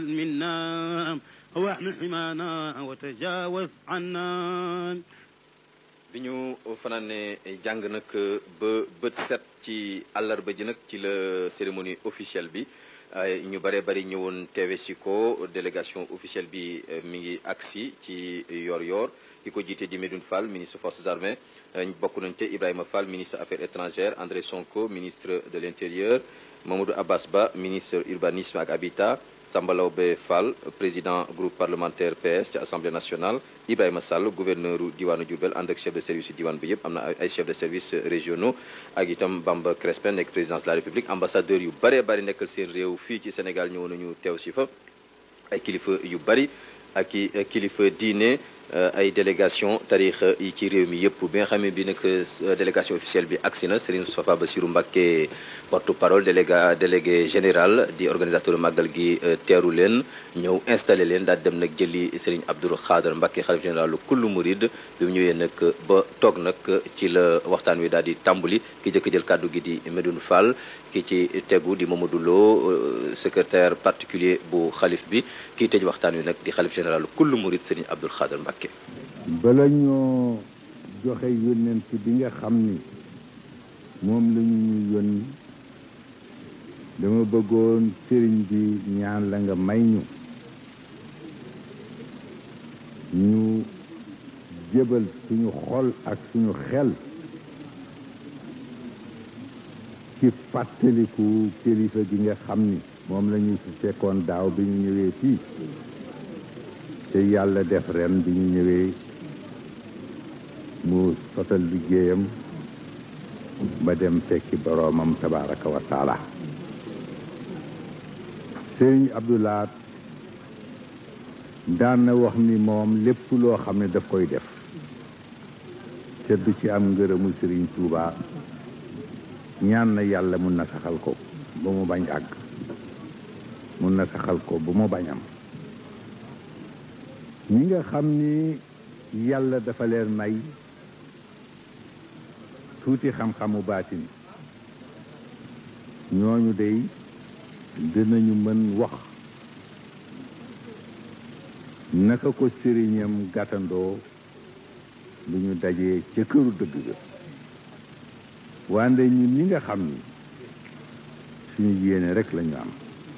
منا واحمل حمانا وتجاوز عنا bi ñu fanaane jàng nag ba bët set ci àllarba ji nag ci la cérémonie officielle bi ñu bare bari ñëwoon teewe si ko délégation officielle bi mi ngi agsi ci yor-yor ki ko jiite di Medoune Fall ministre forces armées bokk nañ te Ibrahima Fall ministre affaires étrangères André Sonko ministre de l'intérieur Mamadou Abbas Ba ministre urbanisme ak habitat Samba Laobé Fall président groupe parlementaire PS ci assemblée nationale Ibrahima Sall gouverneur diwaanu Diourbel ànd ak chef de service yu diwaan bi yëpp am na ay chef de service régionaux ak itam Bamba Crespin nekk présidence de la République ambassadeur yu bëree bëri nekkal seen réew fii ci Sénégal ñëw nañu teew si fa ay kilifa yu bëri ak i kilifa diine ay délégation tarix yi ci réew mi yëpp bi nga xam ne bi nag délégation officielle bi agsi na Serigne Moustapha Bassirou Mbacké porte-parole déléga délégué général di organisateur màggal gi teeru leen ñëw installé leen daal dem nag jëli Serigne Abdoul Khadr Mbacké xalif général kullu murid bi mu ñëwee nag ba toog nag ci la waxtaan wi daal di tàmbali ki jëkk jël kàddu gi di Medoune Fall ki ci tegu di Mamadou Lo secrétaire particulier bu xalif bi kii tëj waxtaan wi nag di xalif général kullu murid Serigne Abdoul Khadr Mbacké bala ñoo joxe yónnent bi nga xam ni moom la ñu ñu yónni dama bëggoon sëriñ bi ñaan la nga may ñu ñu jëbal suñu xol ak suñu xel ci fàttaliku kilifa gi nga xam ni moom la ñu fi fekkoon daaw bi ñu ñëwee fii te yàlla def ren bi ñu ñëwee mu sotal liggéeyam ba dem fekki boroomam tabaraka wa taala sëriñ abdulaat daan na wax ni moom lépp loo xam ne daf koy def te du ci am ngërëmu sëriñ tuuba ñaan na yàlla mun na saxal ko ba mu bañ àgg mun na saxal ko ba mu bañ am ñi nga xam ni yàlla dafa leen may tuuti xam-xamu baatin ñooñu dey dinañu mën wax naka ko sëriñam gàttandoo lu ñu dajee ca këru dëgg ga wande ñun ñi nga xam ni suñu yéene rek lañu am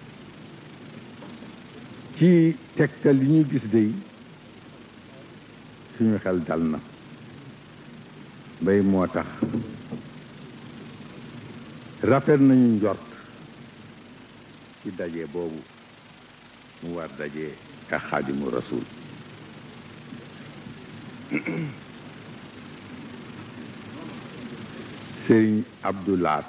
ci tegtal li ñu gis dey suñu xel dal na bay moo tax rafet nañu njort ci daje boobu mu war daje ak xaadimu rasul sëriñ abdulaat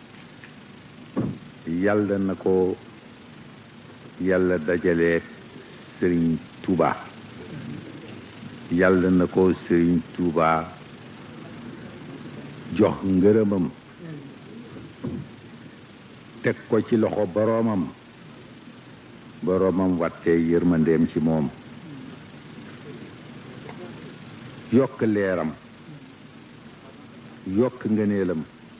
yàlla na ko yàlla dajale sëriñ tuuba yàlla na ko sëriñ tuuba jox ngërëmam teg ko ci loxo boroomam boroomam wattee yërmandeem ci moom yokk leeram yokk ngëneelam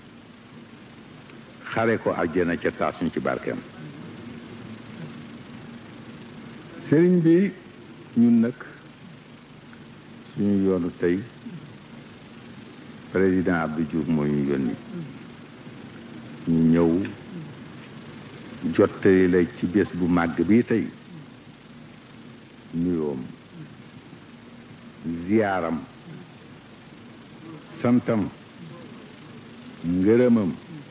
xare ko àjjana ca taasuñ ci barkeem sëriñ bi ñun nag suñu yoonu tey président Abdou Diouf moo ñu yónni ñu ñëw jottali la ci bés bu màgg bi tey nuyoom ziyaaram santam ngërëmam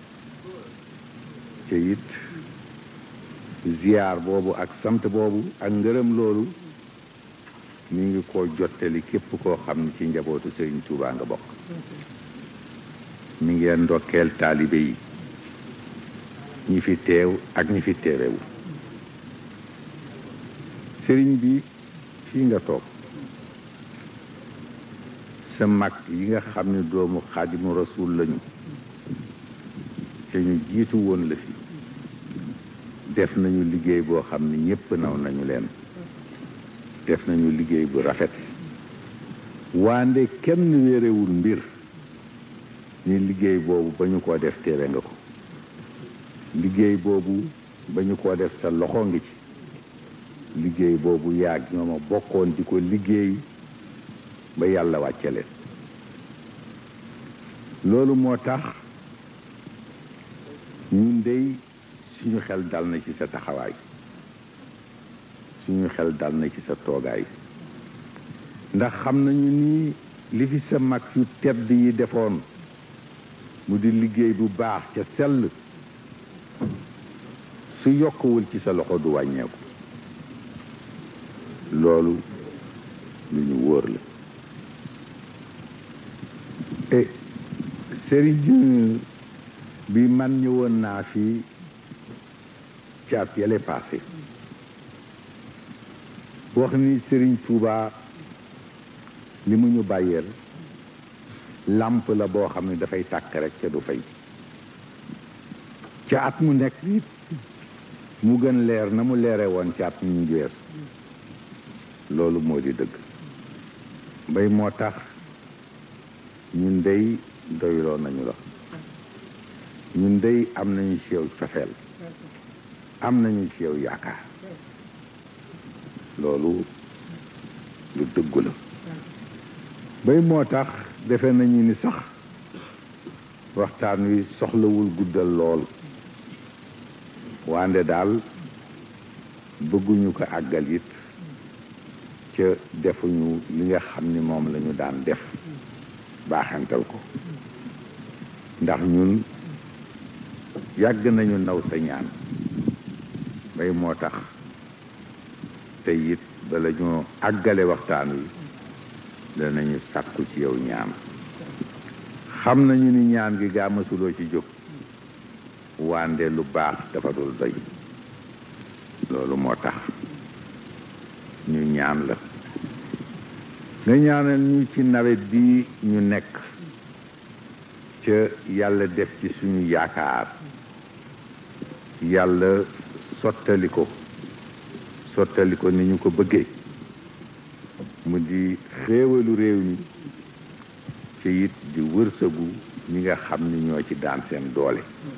te it ziyaar boobu ak sant boobu ak ngërëm loolu mi ngi ko jottali képp koo xam ne ci njabootu Sëriñ Tuubaa nga bokk mi ngeen ndokkeel taalibe yi ñi fi teew ak ñi fi teewewu sëriñ bi fii nga toog sa mag yi nga xam ne doomu xaadimu rasul lañu te ñu jiitu woon la fi def nañu liggéey boo xam ne ñépp naw nañu leen def nañu liggéey bu rafet waande kenn wéerewul mbir ni liggéey boobu ba ñu ko def teewe nga ko liggéey boobu ba ñu ko def sa loxo ngi ci liggéey boobu yaag ñooma bokkoon di ko liggéey ba yàlla wàcce leen loolu moo tax ñun dey suñu xel dal na ci sa taxawaay suñu xel dal na ci sa toogaay ndax xam nañu ni li fi sa mag yu tedd yi defoon mu di liggéey bu baax ca sell su yokkuwul ci sa loxo du wàññeeku loolu lu ñu wóor la e sëriñ bi man ñëwoon naa fi caat yale passé wax ni sëriñ Tuuba li mu ñu bàyyeel làmp la boo xam ne dafay tàkk rek ca du fay ca at mu nekk it mu gën leer na mu leere woon ca at mu ñu weesu loolu moo di dëgg bay moo tax ñun dey doyloo nañu la ñun dey am nañu ci yow cofeel am nañu ci yow yaakaar loolu lu dëggu la bay moo tax defe nañu ni sax waxtaan wi soxlawul guddal lool wande daal bëgguñu ko àggal it ca defuñu li nga xam ni moom la ñu daan def baaxantal ko ndax ñun yàgg nañu naw sa ñaan bay moo tax te it bala ñoo àggale waxtaan wi danañu sàkku ci yow ñaan xam nañu ni ñaan gi gaa mësuloo ci jóg wande lu baax dafa dul doy loolu moo tax ñu ñaan la nga ñaanal ñu ci nawet bi ñu nekk ca yàlla def ci suñu yaakaar yàlla sottali ko sottali ko ni ñu ko bëggee mu di xéewalu réew mi ci it di wërsëgu ñi nga xam ni ñoo ci daan seen doole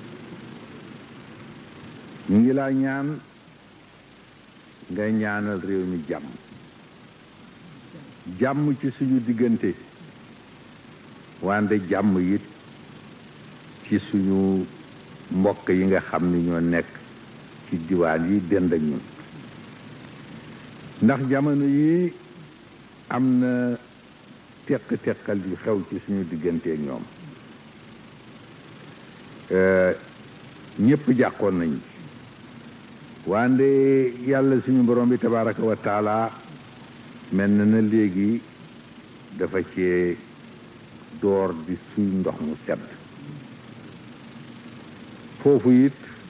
ñu ngi laa ñaan nga ñaanal réew mi jàmm jàmm ci suñu diggante wante jàmm it ci suñu mbokk yi nga xam ni ñoo nekk ci diwaan yi dend ak ñun ndax jamono yi am na teq-teqal yu xew ci suñu diggante ak ñoom ñépp jàqoon nañ wande yàlla suñu borom bi tabaraka wa taala mel na na léegi dafa cee door di suy ndox mu sedd foofu it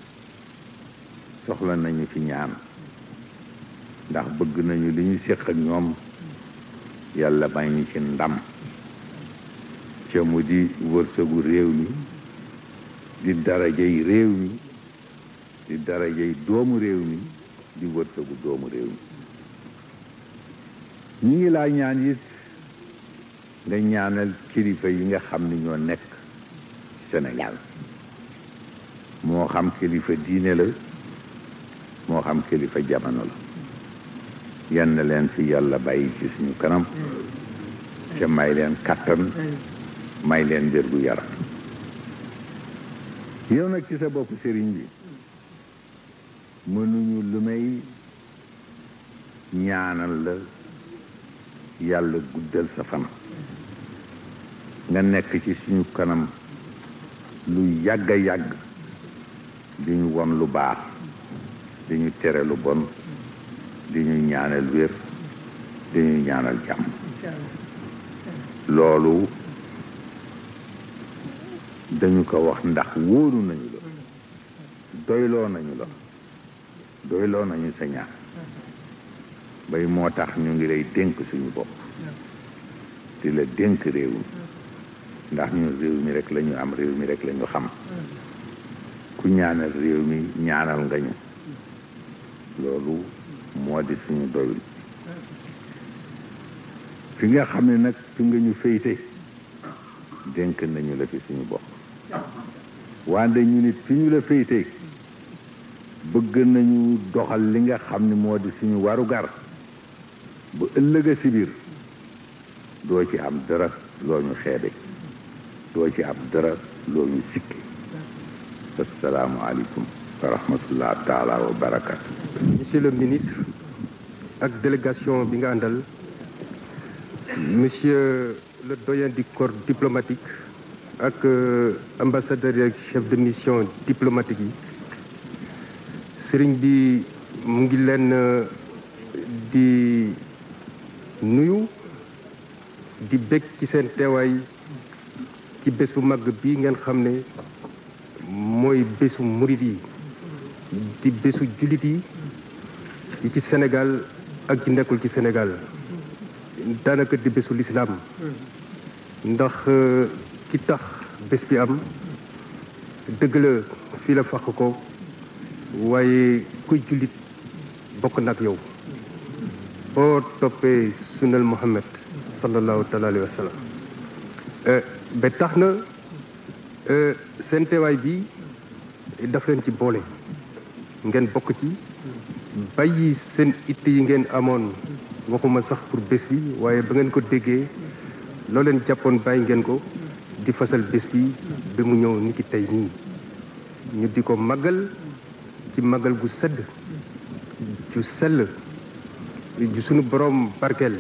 soxla nañu fi ñaan ndax bëgg nañu li ñu séq ak ñoom yàlla may ñu ci ndam ca mu di wërsëgu réew mi di darajey réew mi di darajey doomu réew mi di wërsëgu doomu réew mi ñu ngi laa ñaan it nga ñaanal kilifa yi nga xam ni ñoo nekk Sénégal moo xam kilifa diine la moo xam kilifa jamono la yenn leen fi yàlla bàyyi ci suñu kanam ca may leen kàttan may leen wér gu yaram yow nag ci sa bopp sëriñ bi mënuñu lu may ñaanal la yàlla guddal sa fan nga nekk ci suñu kanam lu yàgg a yàgg di ñu won lu baax di ñu tere lu bon di ñu ñaanal wér di ñu ñaanal jàmm loolu dañu ko wax ndax wóoru nañu la doyloo nañu la doyloo nañu sa ñaan bay moo tax ñu ngi lay dénk suñu bopp di la dénk réew mi ndax ñun réew mi rek la ñu am réew mi rek la ñu xam ku ñaanal réew mi ñaanal nga ñu loolu moo di suñu doyul fi nga xam ne nag fi nga ñu féyte dénk nañu la fi suñu bopp wante ñu nit fi ñu la féyte bëgg nañu doxal li nga xam ni moo di suñu warugar bu ëllëga si biir doo ci am dara loo ñu xeebe doo ci am dara loo ñu sikki assalaamu aleykum wa rahmatullah taala wa barakatu monsieur le ministre ak délégation bi nga àndal monsieur le doyen du corps diplomatique ak ambassadeur ak chef de mission diplomatique yi sëriñ bi mu ngi leen di nuyu di bég ci seen teewaay ci bés bu màgg bi ngeen xam ne mooy bésu murit yi di bésu jullit yi yi ci Sénégal ak ci nekkul ci Sénégal daanaka di bésu lislaam ndax ki tax bés bi am dëgg la fii la fàq ko waaye kuy jullit bokk nag yow boo toppee sunnal Muhammad sallallahu taala alayhi wa sallam ba tax na seen teewaay bi daf leen ci boole ngeen bokk ci bàyyi seen itte yi ngeen amoon waxuma sax pour bés bi waaye ba ngeen ko déggee loo leen jàppoon bàyyi ngeen ko di fasal bés bi ba mu ñëw ni ki tey nii ñu di ko màggal ci màggal gu sedd ju sell ju sunu borom barkeel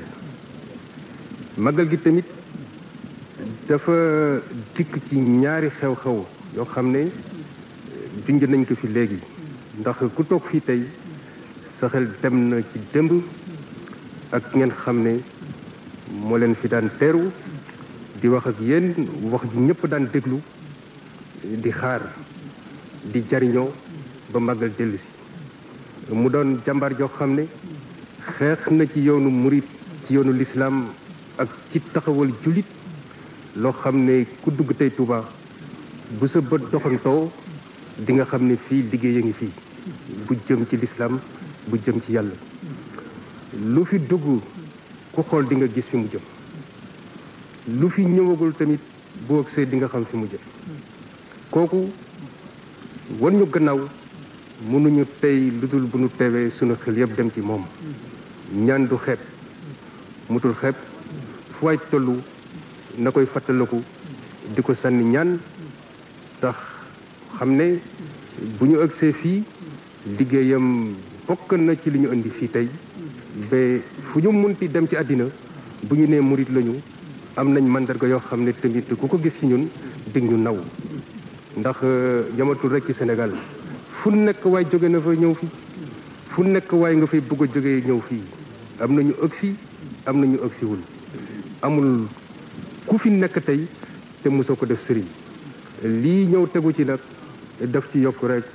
màggal gi tamit dafa dikk ci ñaari xew-xew yoo xam ne junj nañ ko fi léegi ndax ku toog fii tey sa xel dem na ci démb ak ngeen xam ne moo leen fi daan teeru di wax ak yéen wax ju ñëpp daan déglu di xaar di jariñoo ba màggal dellu si mu doon jàmbaar joo xam ne xeex na ci yoonu murit ci yoonu lislaam ak ci taxawal jullit loo xam ne ku dugg tey Touba bu sa bët doxantoo di nga xam ne fii liggéey a ngi fii bu jëm ci lislaam bu jëm ci yàlla lu fi dugg ku xool di nga gis fi mu jëm lu fi ñëwagul tamit boo agsee di nga xam fi mu jëm kooku wan ñu gannaaw mënuñu tey lu dul bu nu teewee sunu xel yëpp dem ci moom ñaan du xeeb mutul xeeb fu waay tollu na koy fàttaliku di ko sànni ñaan tax xam ne bu ñu agsee fii liggéeyam bokk na ci li ñu indi fii tey ba fu ñu munti dem ci àddina bu ñu nee murit lañu am nañ mandarga yoo xam ne tamit ku ko gis ci ñun dig ñu naw ndax yamatul rek ci Sénégal fu nekk waay jóge na fa ñëw fii fu nekk waay nga fay bëgg a jógee ñëw fii am nañu ëgsi am nañu ëgsiwul amul ku fi nekk tey te mosoo ko def sëriñ lii ñëw tegu ci nag daf ci yokk rek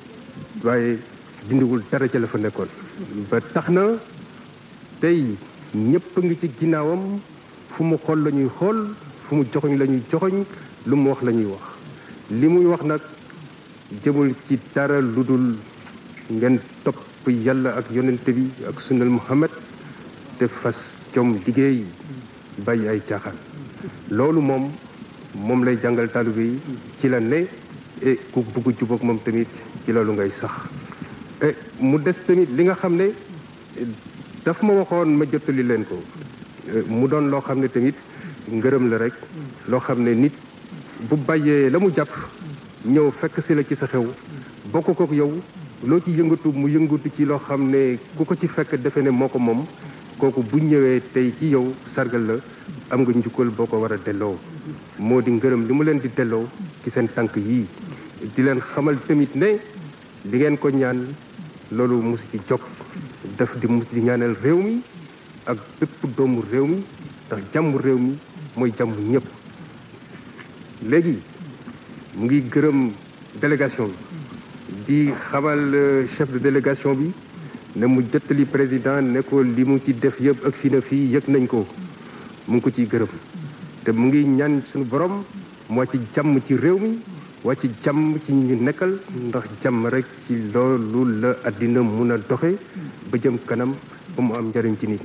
waaye dindiwul dara ca la fa nekkoon ba tax na tey ñëpp a ngi ci ginnaawam fu mu xool la ñuy xool fu mu joxoñ la ñuy joxoñ lu mu wax la ñuy wax li muy wax nag jëmul ci dara lu dul ngeen topp yàlla ak yonente bi ak sunnal muhammad te fas jom liggéey bàyyi ay caaxaan loolu moom moom lay jàngal taalibe yi ci la ne e ku bugg jubóog moom tamit ci loolu ngay sax e mu des tamit li nga xam ne daf ma waxoon ma jottali leen ko mu doon loo xam ne tamit ngërëm la rek loo xam ne nit bu bàyyee la mu jàpp ñëw fekk si la ci sa xew bokk kook yow loo ci yëngatu mu yëngatu ci loo xam ne ku ko ci fekk defe ne moo ko moom kooku bu ñëwee tey ci yow sargal la am nga njukkal boo ko war a delloo moo di ngërëm li mu leen di delloo ci seen tànk yii di leen xamal tamit ne li ngeen ko ñaan loolu mosu ci jog daf di mus di ñaanal réew mi ak bépp doomu réew mi ndax jàmm réew mi mooy jàmm ñëpp léegi mu ngi gërëm délégation bi di xamal chef de délégation bi ne mu jottali président ne ko li mu ci def yëpp ak si na fii yëg nañ ko mu ngi ko ciy gërëm te mu ngi ñaan suñu borom moo ci jàmm ci réew mi waa ci jàmm ci ñu nekkal ndax jàmm rek ci loolu la àddina mun a doxe ba jëm kanam ba mu am njariñ ci nit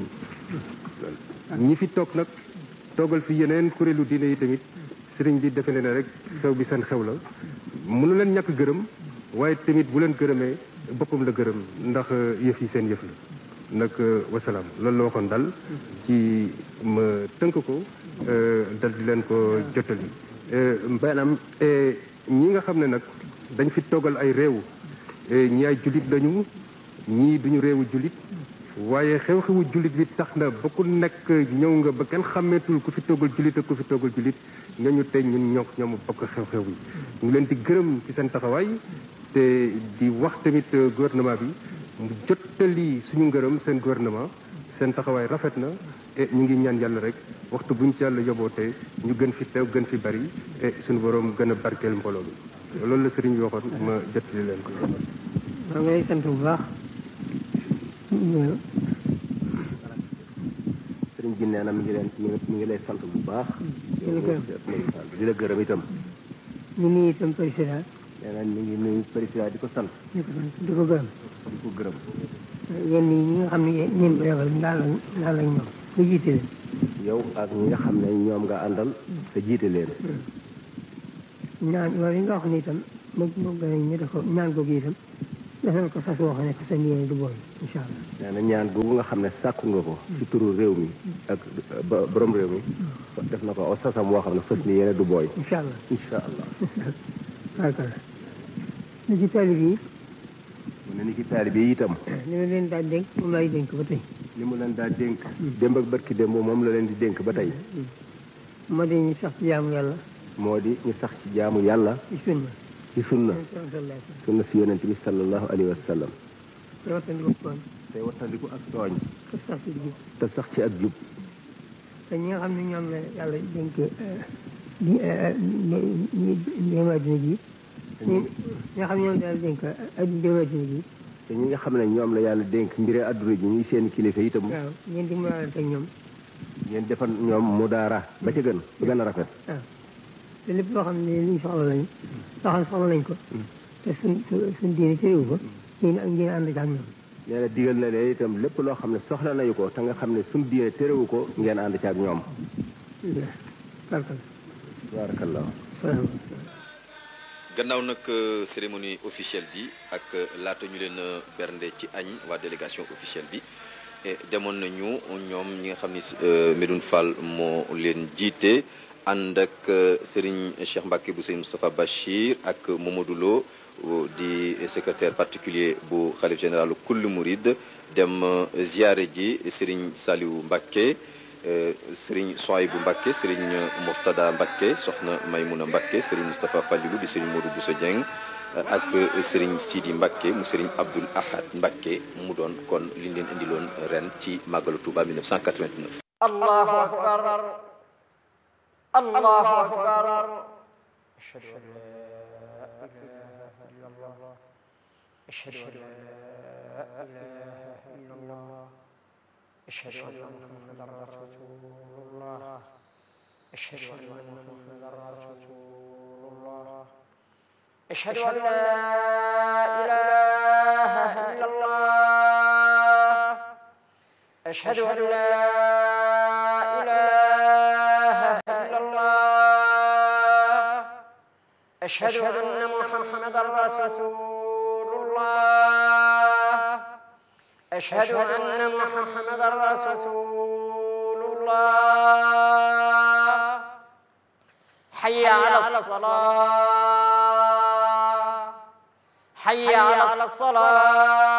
ñi ñi fi toog nag toogal fi yeneen kuréelu diine yi tamit sëriñ bi defe ne ne rek xew bi seen xew la mënu leen ñàkk gërëm waaye tamit bu leen gërëmee boppam la gërëm ndax yëf yi seen yëf la nag wasalaam loolu la waxoon daal ci ma tënk ko dal di leen ko jottali maanaam ñi nga xam ne nag dañ fi toggal ay réew ñi ay jullit lañu ñii duñu réewu jullit waaye xew-xewu jullit bi tax na ba ku nekk ñëw nga ba kenn xàmmeetul ku fi toggal jullit ak ku fi toggal jullit nga ñu tey ñun ñoo ñoom bokk xew-xew bi ñu ngi leen di gërëm ci seen taxawaay te di wax tamit gouvernement bi mu jottali suñu ngërëm seen gouvernement seen taxawaay rafet na et ñu ngi ñaan yàlla rek waxtu buñ ci yàlla yóbbootee ñu gën fi teew gën fi bari et suñu borom gën a barkeel mbooloo bi loolu la sëriñ bi waxoon ma jottali leen ko. maa ngi lay sant bu baax. sëriñ bi nee na mi ngi leen mi ngi lay sant bu baax. di la gërëm di la gërëm itam. ñu nuyu itam président. nee na mi ngi nuyu président di ko sant. di ko sant di ko gërëm. di ko gërëm. yéen ñi nga xam ne ñeen ko yabal ndaal lañ ndaal lañ ñoom nga jiite leen. yow ak ñi nga xam ne ñoom nga àndal. te jiite leen. ñaan loolu yi nga wax ni itam moom moom gën a ñu def ko ñaan googu itam defal ko sas woo xam ne sa yéene du booy incha allah. nee na ñaan googu nga xam ne sàkku nga ko. ci turu réew mi ak ba borom réew mi. def na ko aw sasam woo xam ne fës ni yéene du booy. incha allah incha allah. barkala li ci taalib yi mu ne ni ki taalibe yi itam. li ma leen daal dénk moom laay dénk ba tey. li mu leen daa dénk. démb ak barki démb moom la leen di dénk ba tey. moo di ñu sax ci jaamu yàlla moo di ñu sax ci jaamu yàlla. ci sunna. ci sunna. sunna si yonent bi sallallahu alayhi wa sallam. te wattandiku tooñ te wattandiku ak tooñ. te sax ci jub te sax ci ak jub. te ñi nga xam ne ñoom la yàlla dénk di ñi déem adduna ji ñi nga xam ne ñoom la yàlla dénk déem adduna ji te ñi nga xam ne ñoom la yàlla dénk mbiri àdduna ji ñuy seen kilifa itam. waaw ngeen di mënalante ak ñoom ngeen defal ñoom mu daara ba ca gën ba gën a rafet. waaw te lépp loo xam ne li ñu soxla lañ loo xam ne soxla nañ ko te suñ suñ diine ci réew ko ngeen ak ngeen ànd ak ñoom nee na digal na leen itam lépp loo xam ne soxla nañu ko te nga xam ne suñu diine terewu ko ngeen ànd ci ak ñoom. barkal barakallah. salaam gannaaw nag cérémonie officielle bi ak laata ñu leen bernde ci añ waa délégation officielle bi demoon nañu ñoom ñi nga xam ni Medoune Fall moo leen jiite ànd ak Serigne Cheikh Mbacke bu Serigne Moustapha Bachir ak Mamadou Lo di secrétaire particulier bu xalif général kullu Mouride dem ziare ji Serigne Saliou Mbacke Serigne Soaybou Mbacke Serigne Moftada Mbacke soxna Maymouna Mbacke Serigne Moustapha Fallilou di Serigne Modou Bousso Dieng ak Serigne Sidi Mbacke mu Serigne Abdoul Ahad Mbacke mu doon kon li ñu leen indiloon ren ci màggalu Touba 1989. Allahu akbar Allahu akbar ashhadu an la ilaha illa Allah ashhadu an la ilaha illa Allah أشهد أن محمدا رسول الله أشهد أن محمدا رسول الله أشهد أن لا إله إلا الله أشهد أن لا إله إلا الله أشهد أن محمدا رسول الله أشهد أن محمدا رسول الله حي على الصلاة حي على الصلاة